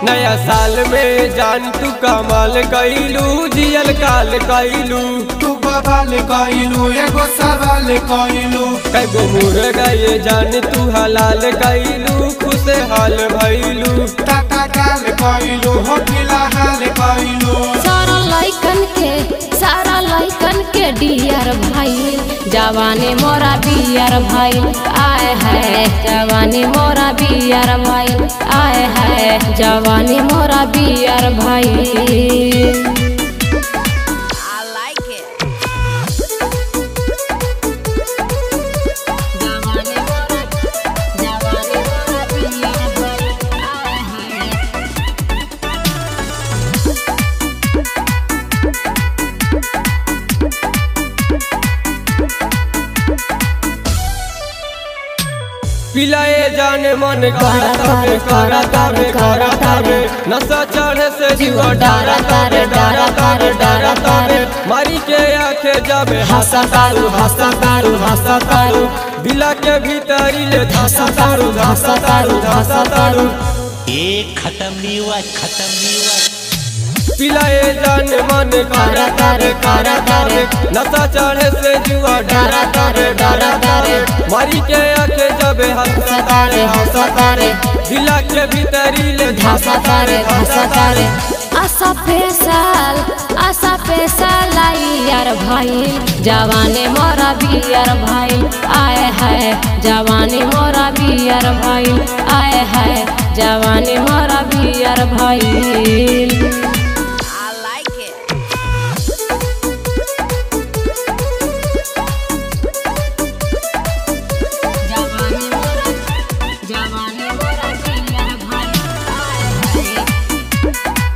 नया साल में जान तू कमाल कैलू जियल काल कैलू तू बवाल कइलू एगो सवाल कइलू कैगो मुर गए जान तू हलाल कैलू खुश हाल भैलू टाटा काल कइलू हो फिलहाल कइलू सारा लइकन के सारा लइकन के डियर भाई जवानी मोरा बियर भाई आए है जवानी मोरा बियर भाई आए है जवानी मोरा बियर भाई जवानी मोरा जवानी मोरा बियर भाई आए है पिलाए जाने मन करता रे करता रे करता रे नशा चढ़े से जीवा डारा तारे डारा तारे डारा तारे मारी के आखे जाबे हंसा तारू हंसा तारू हंसा तारू दिला के भीतरी ले धसा तारू धसा तारू धसा तारू एक खत्म नहीं हुआ खत्म नहीं हुआ पिलाए जाने मन करता रे करता रे नशा चढ़े से जीवा डारा तारे डारा तारे मारी के आखे जाबे हंसा तारे हंसा तारे दिला के भीतरी ले धसा तारे धसा तारे आशा पेशाल आशा पेशाल आई यार भाई जवानी मोरा बियर भाई आए है जवानी मोरा बियर भाई आए है जवानी मोरा बियर भाई जवानी मोरा जवानी मोरा बियर भाई आए है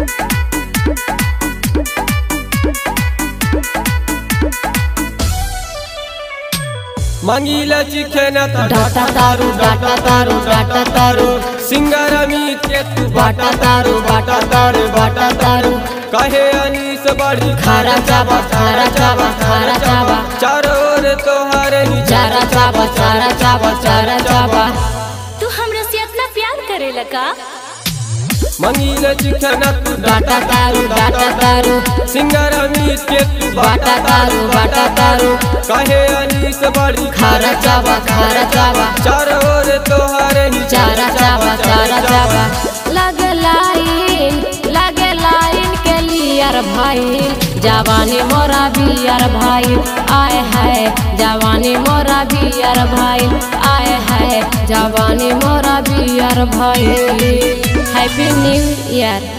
मंगीला चिखे न त डाटा तारू डाटा तारू डाटा तारू सिंगर अमित के तू बाटा तारू बाटा तारू बाटा तारू कहे अनीस बड़ी खारा चाबा खारा चाबा खारा चाबा चारों ओर तोहारे ही चारा चाबा चारा चाबा चारा चाबा तू हमरा से इतना प्यार करेला का मंगीला चिखे न तू डाटा तारू डाटा तारू सिंगर अमित के तू बाटा तारू बाटा तारू कहे अनीस बड़ी खारा चाबा खारा चाबा चारों ओर तोहारे ही चारा चाबा चारा चाबा लगे लाइन लगे लाइन के लियर भाई जवानी मोरा बियर भाई आए है जवानी मोरा बियर भाई आए है जवानी मोरा बियर भाई हैप्पी न्यू ईयर